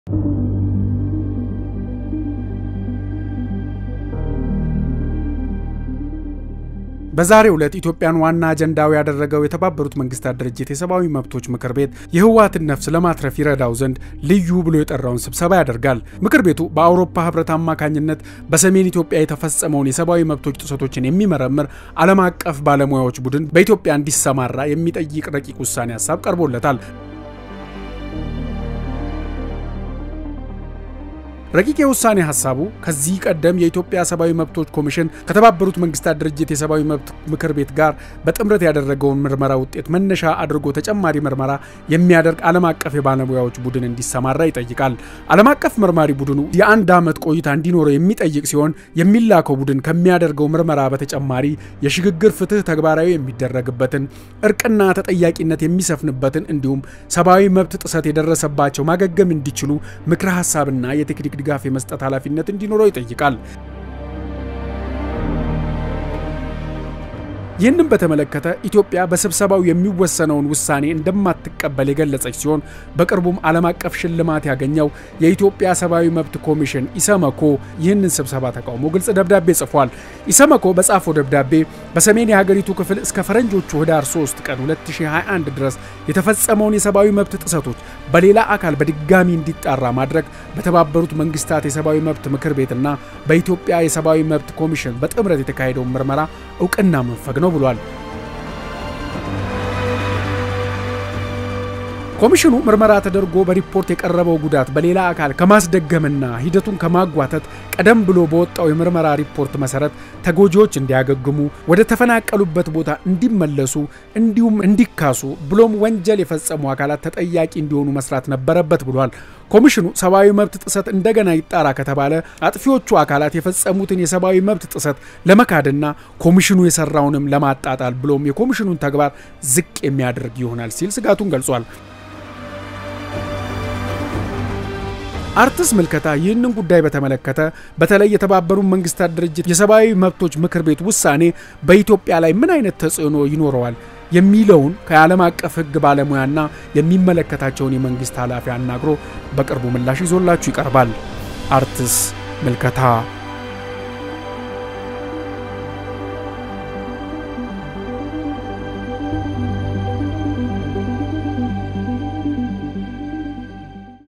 በዛሬው ዕለት ኢትዮጵያን ዋና አጀንዳው ያደረገው የተባበሩት መንግስታት ድርጅት የሰብአዊ መብቶች ምክር ቤት የህወሓትን ነፍስ ለማትረፍ ይረዳው ዘንድ ልዩ ብሎ የጠራውን ስብሰባ ያደርጋል። ምክር ቤቱ በአውሮፓ ህብረት አማካኝነት በሰሜን ኢትዮጵያ የተፈጸመውን የሰብአዊ መብቶች ጥሰቶችን የሚመረምር ዓለም አቀፍ ባለሙያዎች ቡድን በኢትዮጵያ እንዲሰማራ የሚጠይቅ ረቂቅ ውሳኔ ሀሳብ ቀርቦለታል። ረቂቅ የውሳኔ ሀሳቡ ከዚህ ቀደም የኢትዮጵያ ሰብአዊ መብቶች ኮሚሽን ከተባበሩት መንግስታት ድርጅት የሰብአዊ መብት ምክር ቤት ጋር በጥምረት ያደረገውን ምርመራ ውጤት መነሻ አድርጎ ተጨማሪ ምርመራ የሚያደርግ ዓለም አቀፍ የባለሙያዎች ቡድን እንዲሰማራ ይጠይቃል። ዓለም አቀፍ መርማሪ ቡድኑ የአንድ ዓመት ቆይታ እንዲኖረው የሚጠይቅ ሲሆን የሚላከው ቡድን ከሚያደርገው ምርመራ በተጨማሪ የሽግግር ፍትህ ተግባራዊ የሚደረግበትን፣ እርቅና ተጠያቂነት የሚሰፍንበትን እንዲሁም ሰብአዊ መብት ጥሰት የደረሰባቸው ማገገም እንዲችሉ ምክረ ሀሳብና የቴክኒክ ድጋፍ የመስጠት ኃላፊነት እንዲኖረው ይጠይቃል። ይህንም በተመለከተ ኢትዮጵያ በስብሰባው የሚወሰነውን ውሳኔ እንደማትቀበል የገለጸች ሲሆን በቅርቡም ዓለም አቀፍ ሽልማት ያገኘው የኢትዮጵያ ሰብአዊ መብት ኮሚሽን ኢሰመኮ ይህንን ስብሰባ ተቃውሞ ግልጽ ደብዳቤ ጽፏል። ኢሰመኮ በጻፈው ደብዳቤ በሰሜን የሀገሪቱ ክፍል እስከ ፈረንጆቹ ህዳር 3 ቀን 2021 ድረስ የተፈጸመውን የሰብአዊ መብት ጥሰቶች በሌላ አካል በድጋሚ እንዲጣራ ማድረግ በተባበሩት መንግስታት የሰብአዊ መብት ምክር ቤትና በኢትዮጵያ የሰብአዊ መብት ኮሚሽን በጥምረት የተካሄደውን ምርመራ እውቅና መንፈግ ነው ብሏል። ኮሚሽኑ ምርመራ ተደርጎ በሪፖርት የቀረበው ጉዳት በሌላ አካል ከማስደገምና ሂደቱን ከማጓተት ቀደም ብሎ በወጣው የምርመራ ሪፖርት መሰረት ተጎጂዎች እንዲያገግሙ፣ ወደ ተፈናቀሉበት ቦታ እንዲመለሱ፣ እንዲሁም እንዲካሱ ብሎም ወንጀል የፈጸሙ አካላት ተጠያቂ እንዲሆኑ መስራት ነበረበት ብሏል። ኮሚሽኑ ሰብአዊ መብት ጥሰት እንደገና ይጣራ ከተባለ አጥፊዎቹ አካላት የፈጸሙትን የሰብአዊ መብት ጥሰት ለመካድና ኮሚሽኑ የሰራውንም ለማጣጣል ብሎም የኮሚሽኑን ተግባር ዝቅ የሚያደርግ ይሆናል ሲል ስጋቱን ገልጿል። አርትስ ምልከታ ይህንን ጉዳይ በተመለከተ በተለይ የተባበሩት መንግስታት ድርጅት የሰብአዊ መብቶች ምክር ቤት ውሳኔ በኢትዮጵያ ላይ ምን አይነት ተጽዕኖ ይኖረዋል የሚለውን ከዓለም አቀፍ ሕግ ባለሙያና የሚመለከታቸውን የመንግስት ኃላፊ አናግሮ በቅርቡ ምላሽ ይዞላችሁ ይቀርባል። አርትስ ምልከታ